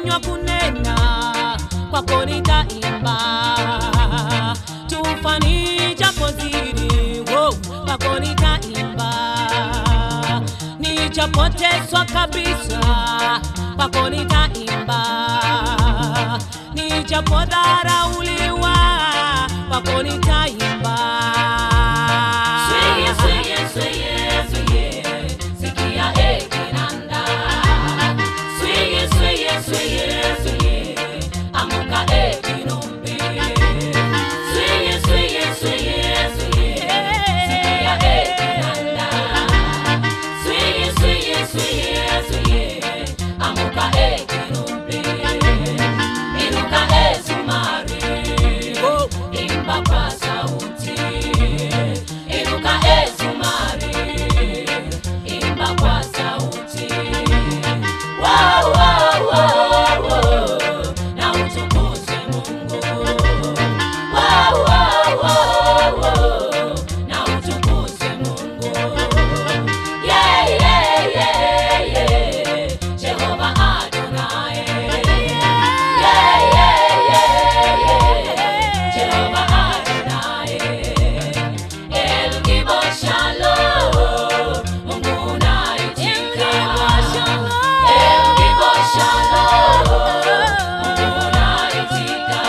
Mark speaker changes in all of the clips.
Speaker 1: kinywa kunena, kwako nitaimba. Tufani japo zidi, oh, kwako nitaimba. Nichapotezwa kabisa, kwako nitaimba. Nichapodharauliwa, kwako nitaimba.
Speaker 2: Sweye, sweye, sweye, sweye, sikia e kinanda. Sweye, sweye, sweye, sweye, amuka e kinumbi. Sweye, sweye, sweye, sweye, sikia e kinanda. Sweye, sweye, sweye, sweye, amuka e kinumbi. Inuka e zumari,
Speaker 1: Oh.
Speaker 2: imba kwa sauti. Inuka e zumari, imba kwa sauti. Wow, wow, wow, wow, na utukuze Mungu. Wow, wow, wow, wow, na utukuze Mungu. Yeah, yeah, yeah, yeah, Jehova Adonai. Yeah, yeah, yeah, yeah, Jehova Adonai. El Gibor Shalom, Mungu unaitika. El Gibor Shalom, Mungu unaitika.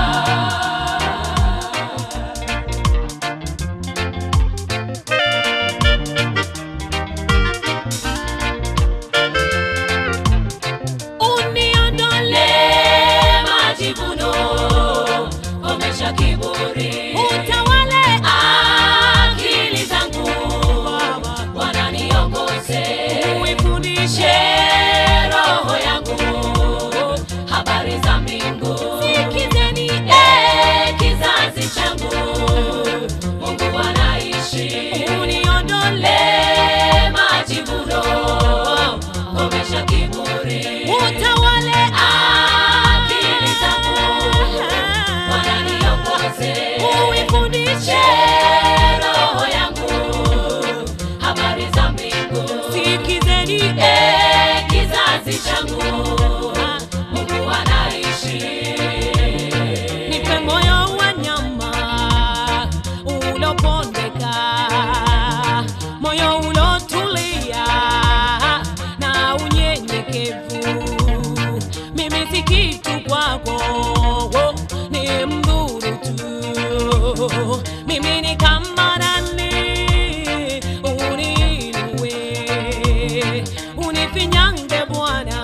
Speaker 1: Uniondole
Speaker 2: majivuno, komesha kiburi.
Speaker 1: utawale
Speaker 2: Akili zangu Bwana niongoze,
Speaker 1: uifundishe
Speaker 2: roho yangu habari za mbingu.
Speaker 1: sikizeni
Speaker 2: Eh, kizazi changu Mungu anaishi.
Speaker 1: uniondole
Speaker 2: Le majivuno, komesha kiburi.
Speaker 1: utawale
Speaker 2: Akili zangu Bwana niongoze,
Speaker 1: uifundishe
Speaker 2: roho yangu habari za mbingu.
Speaker 1: sikizeni
Speaker 2: Eh, kizazi changu Mungu anaishi.
Speaker 1: nipe moyo wa nyama ulopondeka moyo ulotulia na unyenyekevu mimi si kitu kwako ni mdhuru tu mimi ni kama nani uniinue unifinyange bwana